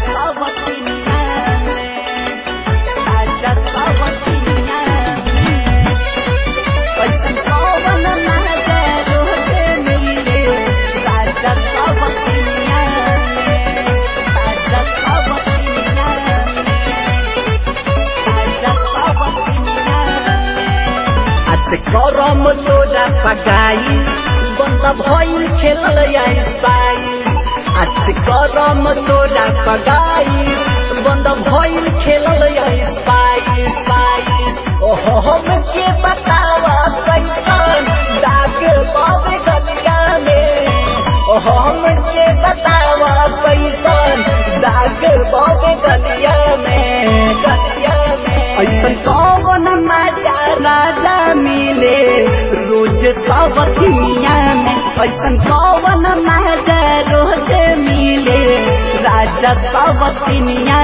सावतिनिया में राजा सावतिनिया में कैसन कौन महजा रोजे मिले राजा सावतिनिया में राजा सावतिनिया में राजा सावतिनिया में आज गरम तोरा पगाइस बन्द भइल खेलल आइस बाइस आज गरम तोरा पगाइस बन्द भइल खेलल आइस बाइस बाइस ओहो हम के बतावा कैसन डाक बाबे गलिया में ओहो हम के बतावा कैसन डाक बाबे गलिया में गलिया में ऐसन कौन मजा राजा मिले रोज सब दुनिया में ऐसन कौन मजा रोज मिले राजा सब दुनिया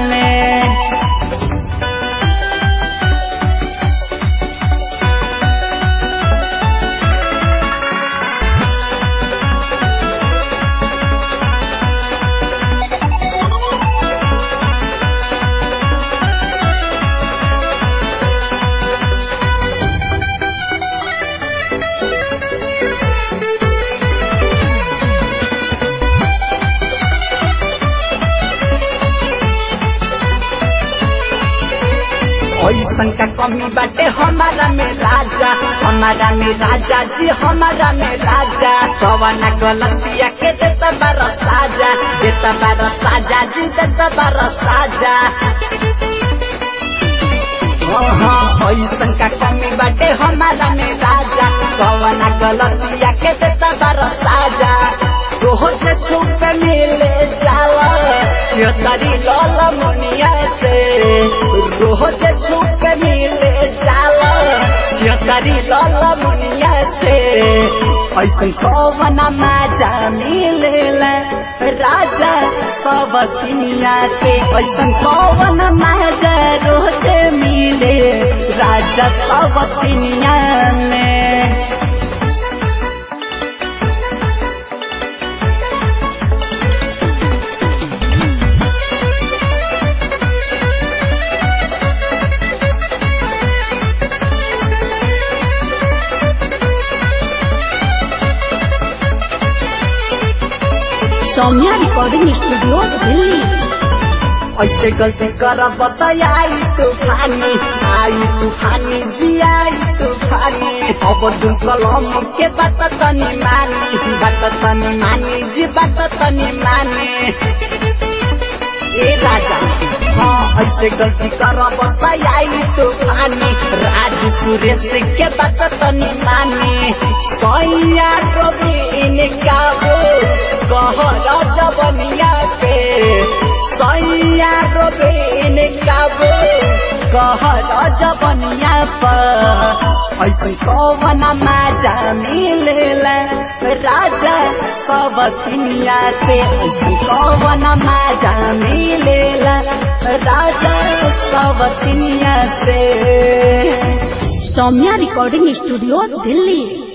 में ऐसन का कमी बाटे हमारा में राजा हमारा में राजा जी हमारा में राजा कवना गलतिया के देता बारा साजा देता बारा साजा जी देता बारा साजा हाँ, ऐसन का कमी बाटे हमारा में राजा कवना गलतिया के देता बारा साजा रोज छुप मिले जाला चितरी लाल मुनिया से रोज छुप मिले जाला चितरी लाल मुनिया से ऐसन कौन मजा मिलेला राजा सब दुनिया के ऐसन कौन मजा रोज मिले राजा सब दुनिया में सौम्या रिकॉर्डिंग स्टूडियो दिल्ली ऐसे गलती कर बताई तूफानी आई तूफानी जी आई तूफानी अब दुल कलम के बात तनी मानी बात तनी मानी जी बात तनी मानी ए राजा हाँ ऐसे गलती कर बताई तूफानी राज सुरेश के बात तनी मानी सैया कभी इनका वो कह राजा बनिया के सैया रोबीन काबू कह जबनिया पर ऐसे कौन मजा मिलेला राजा सब दुनिया से ऐसे कौन मजा मिलेला राजा सब दुनिया से सौम्या रिकॉर्डिंग स्टूडियो दिल्ली